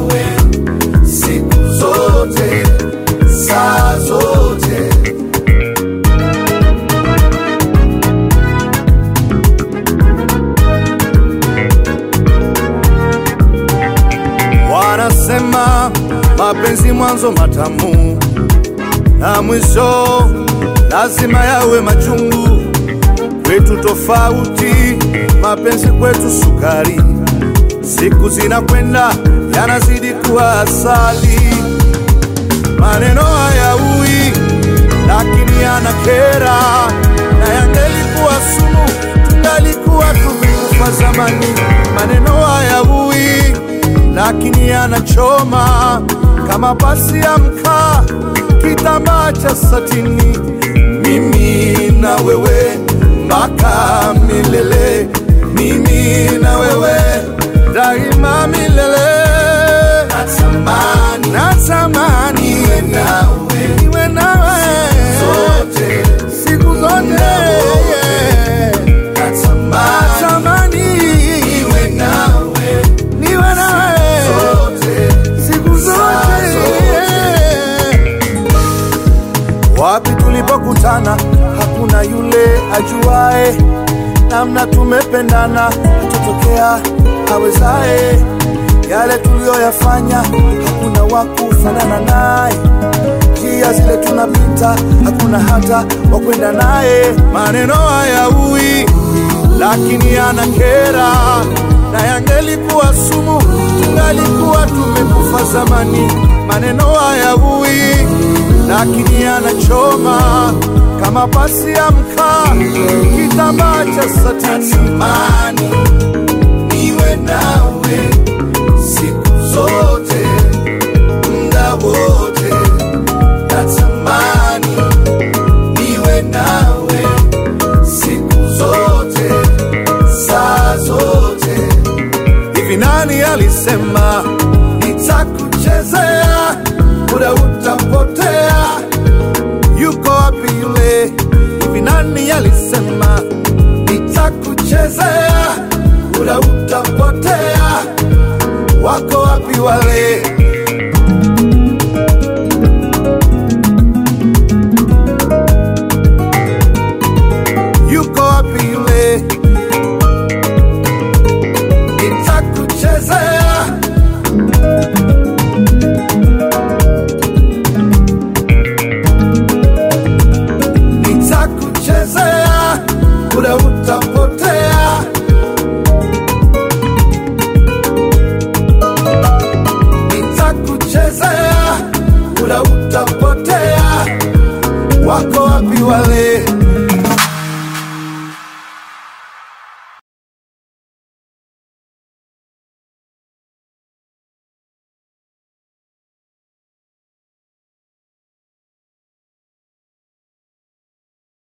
nawe siku zote, saa zote. Wanasema mapenzi mwanzo matamu na mwisho lazima yawe machungu. Kwetu tofauti, mapenzi kwetu sukari. Siku zinakwenda yanazidi kuwa asali. Maneno hayaui, lakini yanakera, na yangelikuwa sumu tungalikuwa tumekufa zamani. Maneno hayaui, lakini yanachoma kama pasi ya mkaa, kitambaa cha satini. Mimi na wewe mpaka milele, mimi na wewe daima milele. Natamani, natamani niwe nawe, niwe nawe zote, siku zote. yeah. Natamani niwe nawe, niwe nawe zote, siku zote. yeah. Wapi tulipokutana hakuna yule ajuae, namna tumependana hatotokea awezae. Yale tuliyoyafanya hakuna wa kufanana naye, njia zile tunapita hakuna hata wa kwenda naye. Maneno hayaui, lakini yanakera, na yangelikuwa sumu tungalikuwa tumekufa zamani. Maneno hayaui lakini yanachoma kama pasi ya mkaa, kitambaa cha satani. Natamani niwe nawe siku zote, muda wote. Natamani niwe nawe siku zote, saa zote. Hivi nani alisema nitakuchezea, muda utapotea? Yuko wapi yule? Hivi nani alisema nitakuchezea, muda utapotea? Wako wapi wale